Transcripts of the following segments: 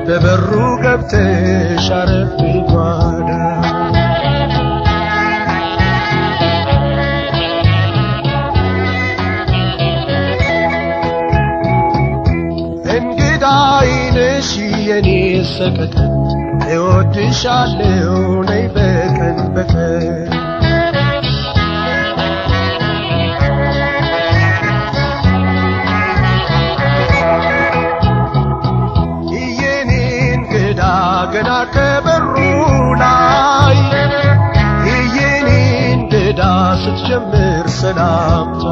በበሩ ገብተሽ አረፍ ጓዳ እንግዳ አይነሽ የኔ ሰቀቀን እወድሻለሁ ነይ በቀን በቀን የኔ እንግዳ ገና ከበሩ ላይ የኔ እንግዳ ስትጀምር ሰላምታ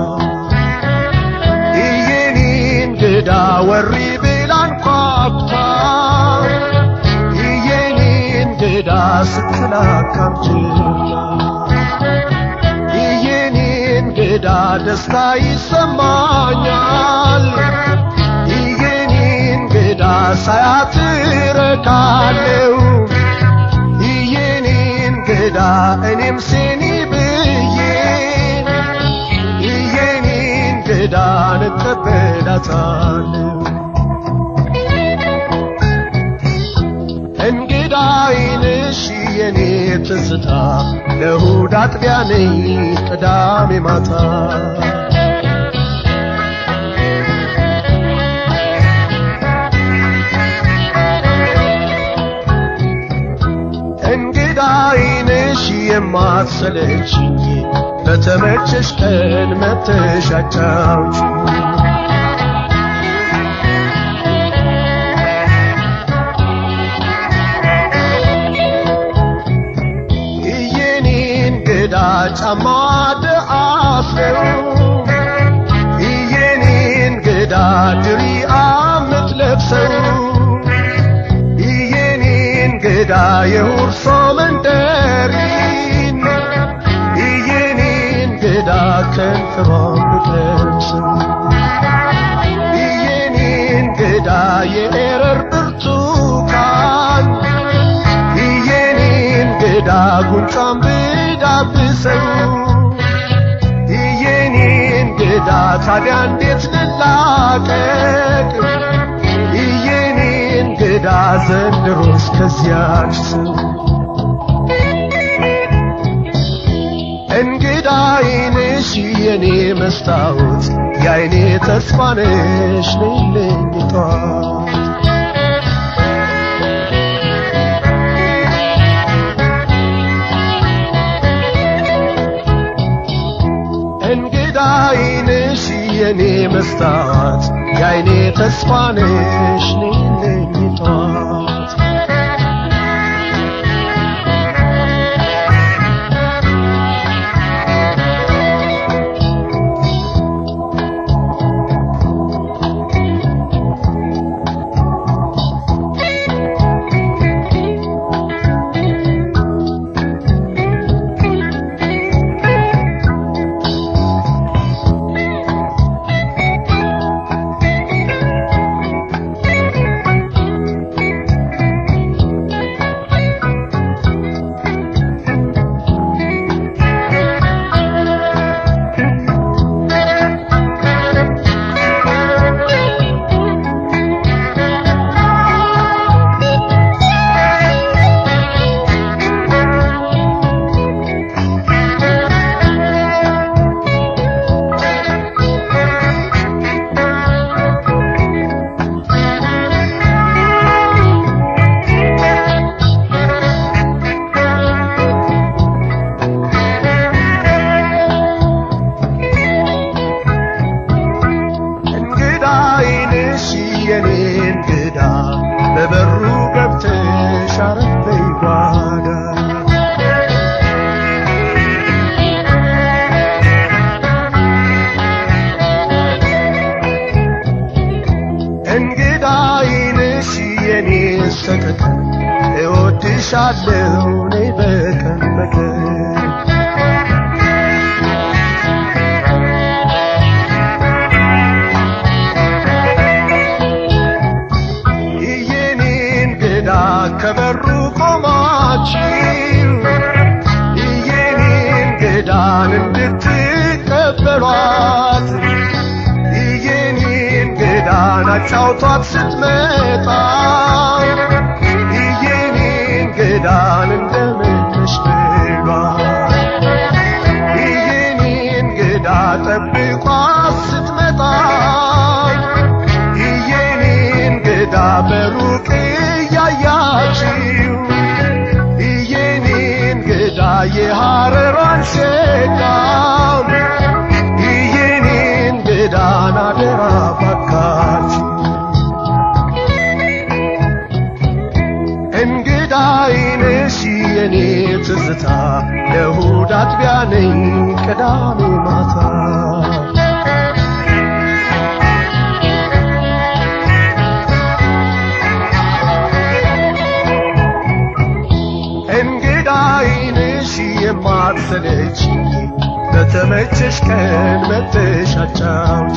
የኔ እንግዳ ወሪ ብላ አንኳኩታ የኔ እንግዳ ስትላካም ችላ የኔ እንግዳ ደስታ ይሰማኛል የኔ እንግዳ ሳያት እረካለሁ የኔ እንግዳ እኔም ሴኒ ብዬ የኔ እንግዳ እቀበላታለሁ እንግዳ አይንሽ የኔ ትዝታ ለእሑድ አጥቢያ ነኝ ቅዳሜ ማታ እንግዳ አይንሽ የማትሰለችኝ በተመቸሽ ቀን መተሽ አጫውችኝ የኔ እንግዳ ጫማ ደአፍረው የኔ እንግዳ ድሪያ ምትለብሰው የኔ እንግዳ የሁርሶ መንደሪን የኔ እንግዳ ከንፈሯ ምትለብሰው የኔ እንግዳ የኤረር ብርቱካን የኔ እንግዳ ጉንጯን ብዳብሰው የኔ እንግዳ ታዲያ እንዴት ልላቀቅ የኔ እንግዳ ዘንድሮስ ከዚያች ሰው እንግዳ አይንሽ የኔ መስታወት የአይኔ ተስፋ ነሽ ነይልኝ ጠዋት እንግዳ አይንሽ የኔ መስታወት የአይኔ ተስፋ ነሽ ነይልኝ ጠዋት እንግዳ አይንሽ የኔ እንግዳ በበሩ ገብተሽ አረፍ በይ ጓዳ እንግዳ አይንሽ የኔ ሰቀቀን እወድሻለሁ ነይ በቀን በቀን የኔ እንግዳ ከበሩ ቆማችሁ የኔ እንግዳን እንድትቀበሏት የኔ እንግዳን አጫውቷት ስትመጣ እንግዳን እንደምንሽ ብሏል የኔ እንግዳ ጠብቋ ስትመጣ የኔ እንግዳ በሩቅ እያያችው የኔ እንግዳ የሐረሯን ሸቃም የኔ እንግዳን አደራ ባካችሁ እንግዳ አይነሽ የኔ ትዝታ ለእሑድ አጥቢያ ነኝ ቅዳሜ ማታ እንግዳ አይነሽ የማትሰለች በተመቸሽ ቀን መጥተሽ አጫውቺ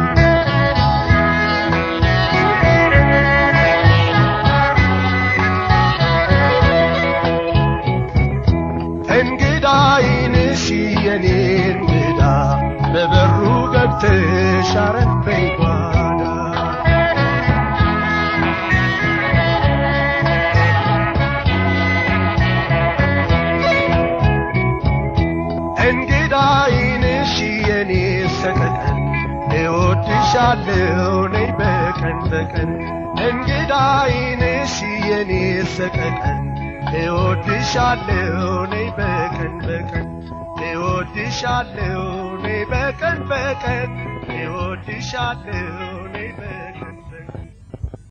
እንግዳ አይንሽ የኔ እንግዳ በበሩ ገብተሽ አረፈይ ጓዳ እንግዳ አይንሽ የኔ ሰቀቀን እወድሻለሁ ነይ በቀን በቀን እንግዳ አይንሽ የኔ ሰቀቀን እወድሻለሁ ነይ በቀን በቀን እወድሻለሁ ነይ በቀን በቀን እወድሻለሁ ነይ በቀን